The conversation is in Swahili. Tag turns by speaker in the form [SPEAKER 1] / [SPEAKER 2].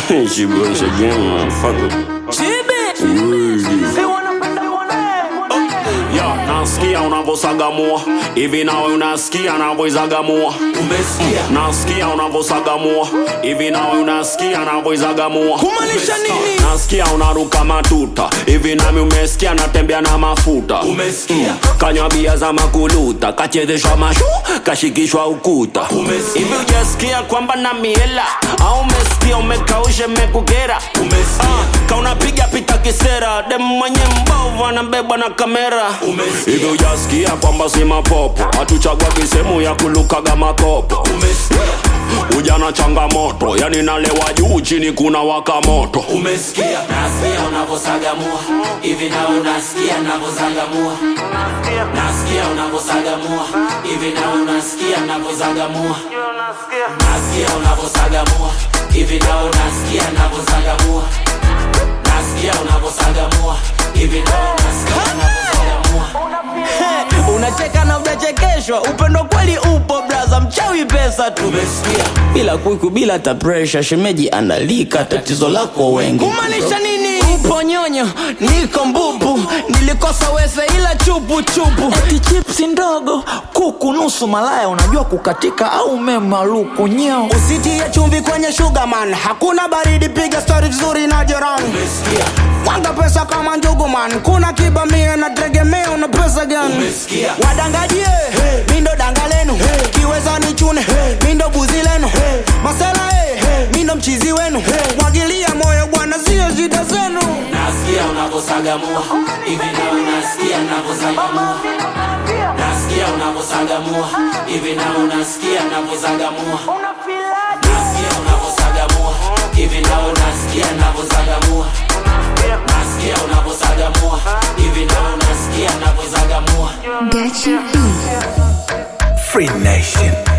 [SPEAKER 1] she bullshit again, motherfucker. Yo, nasikia unavosagamua hivi nawe unasikia navoizagamua
[SPEAKER 2] Umesikia?
[SPEAKER 1] nasikia unavosagamua hivi nawe unasikia navoizagamua
[SPEAKER 2] Kumaanisha nini?
[SPEAKER 1] nasikia unaruka matuta hivi nami umesikia natembea na mafuta
[SPEAKER 2] Umesikia?
[SPEAKER 1] kanywa bia za makuluta kachezeshwa mashu kashikishwa ukuta
[SPEAKER 2] Umesikia?
[SPEAKER 1] hivi ujasikia kwamba na miela au umesikia umekaushe mekukera
[SPEAKER 2] Umesikia?
[SPEAKER 1] Ah, kaunapiga pita kisera dem mwenye mbovu anabebwa na kamera
[SPEAKER 2] Umesikia?
[SPEAKER 1] hivi ujasikia kwamba si mapopo hatuchagua kisehemu ya kulukaga makopo
[SPEAKER 2] Umesikia?
[SPEAKER 1] ujana changamoto yani nalewa juu chini kuna waka moto
[SPEAKER 2] Umesikia?
[SPEAKER 3] nasikia unavosagamua hivi nawe unasikia navozagamua nasikia unavosagamua hivi nawe unasikia navozagamua nasikia unavosagamua hivi nawe unasikia navozagamua nasikia unavosagamua hivi nawe unasikia navozagamua
[SPEAKER 4] unacheka na unachekeshwa upendo kweli upo braza mchawi pesa tu
[SPEAKER 2] Umesikia?
[SPEAKER 4] bila kuiku bila ta presha shemeji analika tatizo lako wengi
[SPEAKER 2] Kumaanisha nini?
[SPEAKER 4] upo nyonyo niko mbubu nilikosa wese ila chupu chupu eti chipsi ndogo kuku nusu malaya unajua kukatika au memaluku nyeo
[SPEAKER 5] usitie chumvi kwenye sugarman hakuna baridi piga stori vizuri na jirani
[SPEAKER 2] Umesikia?
[SPEAKER 5] wanga pesa kama njuguman kuna kibamia na tegemea una pesa gani
[SPEAKER 2] Umesikia?
[SPEAKER 5] wadangajie mindo danga lenu kiweza ni chune mindo buzi lenu masela hey. mindo mchizi wenu mwagilia moyo bwana sio shida zenu
[SPEAKER 3] nasikia unavosagamua hivi nawe unasikia navozagamua nasikia unavosagamua hivi nawe unasikia navozagamua nasikia unavosagamua hivi nawe unasikia navozagamua nasikia unavosagamua hivi nawe unasikia navozagamua
[SPEAKER 6] Gachi B.
[SPEAKER 7] Free Nation.